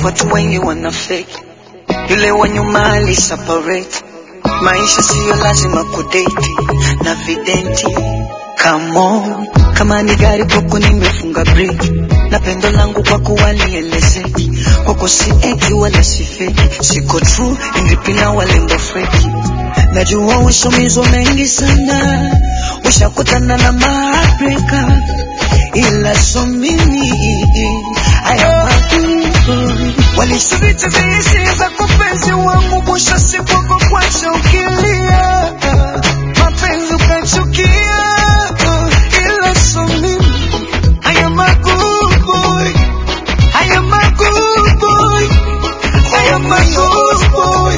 watu wengi wana fake, yule wa nyuma ali separate. Maisha siyo lazima kudate na videnti. Come on, kama ni gari kwako nimefunga breki, na pendo langu kwako walielezeki, kwako si eki wala si feki, siko true indipina walembo feki. Najua ushomizwa mengi sana, ushakutana na mabreka, ila so mimi haya magumu walisubiti vihisi za kupenzi wangu, mwisho siku kwa kwacha ukilia, mapenzi ukachukia, ila so mimi haya magumu haya magumu haya magumu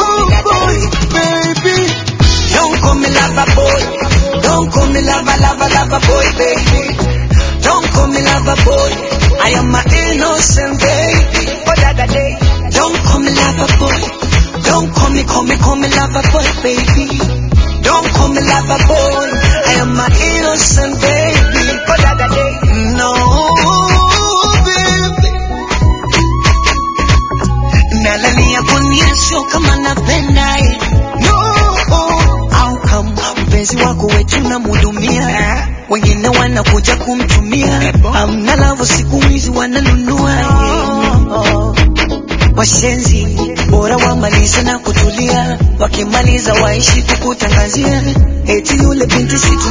baby Don't call me lover boy. Don't call me lover, lover, lover boy, baby. Don't call me lover boy. I am my innocent baby. But other day, don't call me lover boy. Don't call me, call me, call me lover boy, baby. Don't call me lover boy. I am my innocent baby. But other day, no, baby. Nalalia kuniasho kama napenda eh. No, au kama mpenzi wako wetu namhudumia, wengine wanakuja kumtumia, amna lavo siku hizi wananunua yeah. Washenzi bora wamalize na kutulia, wakimaliza waishi kukutangazia eti yule binti si